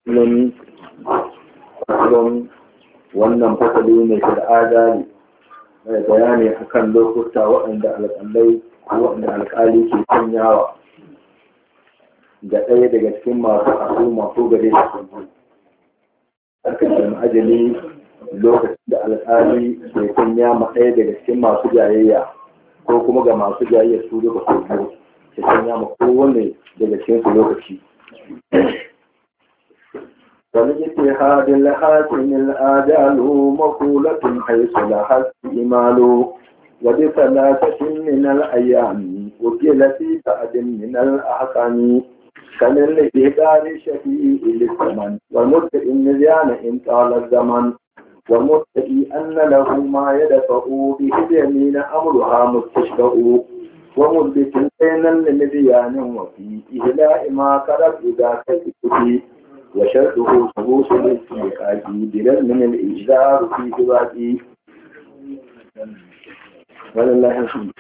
fasalin fasalin wannan fasali ne shi da adali mai bayani akan lokuta waɗanda alƙalai ko waɗanda alƙali ke sanyawa ga ɗaya daga cikin masu asu masu gare da kuma aka ce ajali lokacin da alƙali ke sanya ma ɗaya daga cikin masu jayayya ko kuma ga masu jayayya su duka su biyu ke sanya ma kowane daga cikin su lokaci ولجتهاد الحاكم الآجال مقولة حيث لها استعمال وبثلاثة من الأيام وكل في بعد من الأحكام كان الإهدار شفيء للزمن والمتقي النزيان إن طال الزمن والمتقي أن له ما يدفع به اليمين أمرها مستشفى ومثبت بين النزيان وفي إهلاء ما قرب إذا كتبه وشرطه ثبوت الاستيقاظ بلا من الإجدار في ثباته ولله الحمد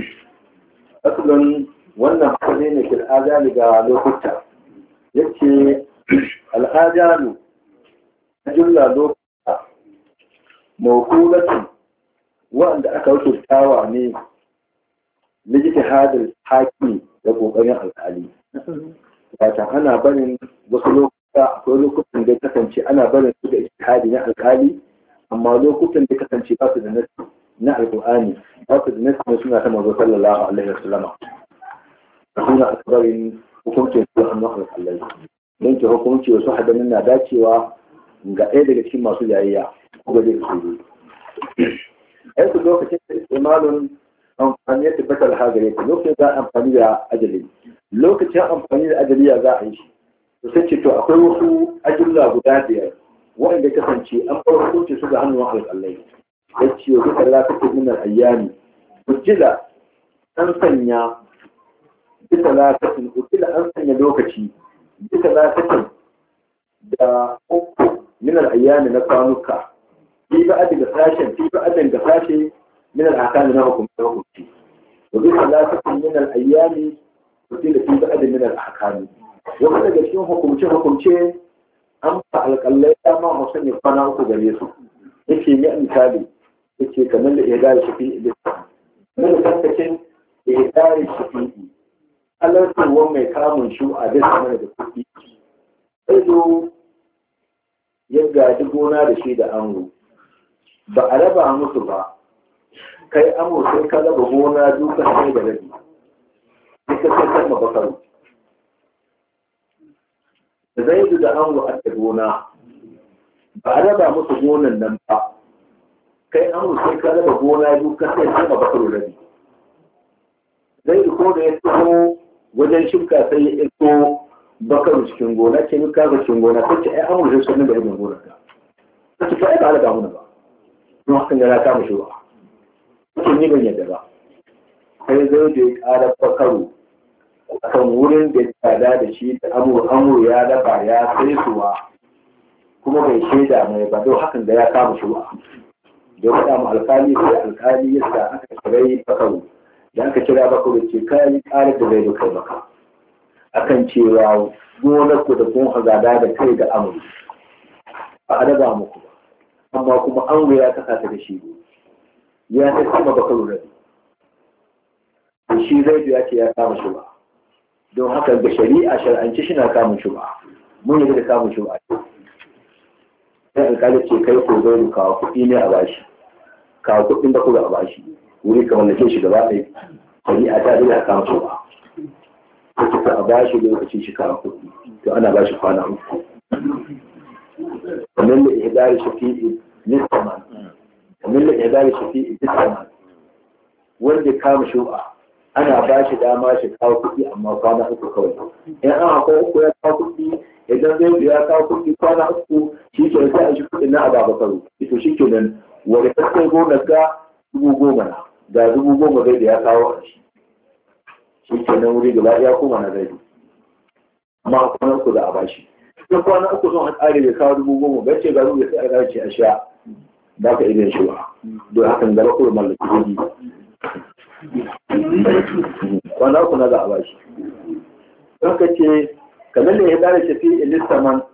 أصلا wannan fasali ne fil ajali ga lokuta yace al'ajalu jumla lokuta mawqulatu wanda aka rubutawa ne lijtihadul hakimi da kokarin alƙali wata ana barin wasu lokuta akwai lokutan da kasance ana barin su da ijtihadi na alƙali amma lokutan da kasance ba su da nasi na alƙur'ani ba su da nasi na suna ta manzo sallallahu alaihi wasallam suna akabarin hukuncin su hannun alƙalai don ke hukunci wasu hadamin na dacewa ga ɗaya daga cikin masu jayayya ko ga zai su yi su lokacin da istimalun amfani ya tabbatar hagare ta lokacin za a amfani da ajali lokacin amfani da ajali ya za a yi shi to sai ce to akwai wasu ajulla guda biyar waɗanda kasance an bar hukunci su ga hannun alƙalai ya ce wa duka lafiyar minar ayyami hujjila an sanya bisa lafafin ukila an sanya lokaci bisa lafafin da uku minar ayyami na kwanuka fi ba ga sashen fi ba ga sashe minar akami na hukumci hukumci wa bisa lafafin minar ayyami ukila fi ba minar akami wata daga cikin hukumce hukumce an fa alƙallai dama hausa ne kwana uku gare su yake yi misali yake kamar da ya gari shafi ilisa kamar da tankacin ya gari shafi halartarwar mai kamun shu a bisa mana da kuɗi ido ya gaji gona da shi da ango ba a raba musu ba kai amo sai ka raba gona duka sai da rabi duka sai kan mabakaru da zai da ango a da gona ba a raba musu gonan nan ba kai amo sai ka raba gona duka sai kan mabakaru rabi zai ko da ya taho wajen shuka sai ya iko bakaru cikin gona ke yi kaga cikin gona ta ce ai amur sai sunan da ibn gona ka ta ce ai ba ala gamuna ba don hakan yana kama shi ba ce ni ban yadda ba sai zai da ya ƙara bakaru akan wurin da ya tsada da shi da amur amur ya dafa ya sai suwa kuma bai shaida mai ba don hakan da ya kama shi ba da ya mu alkali sai alkali yadda aka tsirai bakaru da aka kira baka da ce kayan ƙarar da zai kai maka akan cewa gonar ku da kun hazada da kai ga amuri ba a raba muku ba amma kuma an ya kasa ta da shi ya ta sama baka lura da shi zai ya ce ya kama shi ba don haka ga shari'a shar'anci shi na kamun shi ba mun yi da kamun shi ba sai alƙali ce kai ko zai kawo kuɗi ne a bashi kawo kuɗin da kuma a bashi wuri ka mallake shi gaba ɗaya shari'a ta dole a kama su ba ta ce a ba shi lokaci shi kawo kuɗi to ana ba shi kwana uku kamar da ihdari shafi'i nisaman kamar da ihdari shafi'i nisaman wanda kama shu'a ana ba shi dama shi kawo kuɗi amma kwana uku kawai in an haka uku ya kawo kuɗi idan zai ya kawo kuɗi kwana uku shi ke sai a shi kuɗi na ababakaru ito shi ke nan wani kaskai gonar ga dubu goma na da dubu goma zai da ya kawo a shi shi ke nan wuri gaba ya koma na zai amma a kwanan uku da a bashi in kwanan uku sun hatsari da kawo dubu goma bai ce garu da sai a gaci a sha ba ka idan shi ba don hakan gaba kuma mallaki zai kwanan uku na za a bashi don ka ce kamar da ya dare shafi ilistaman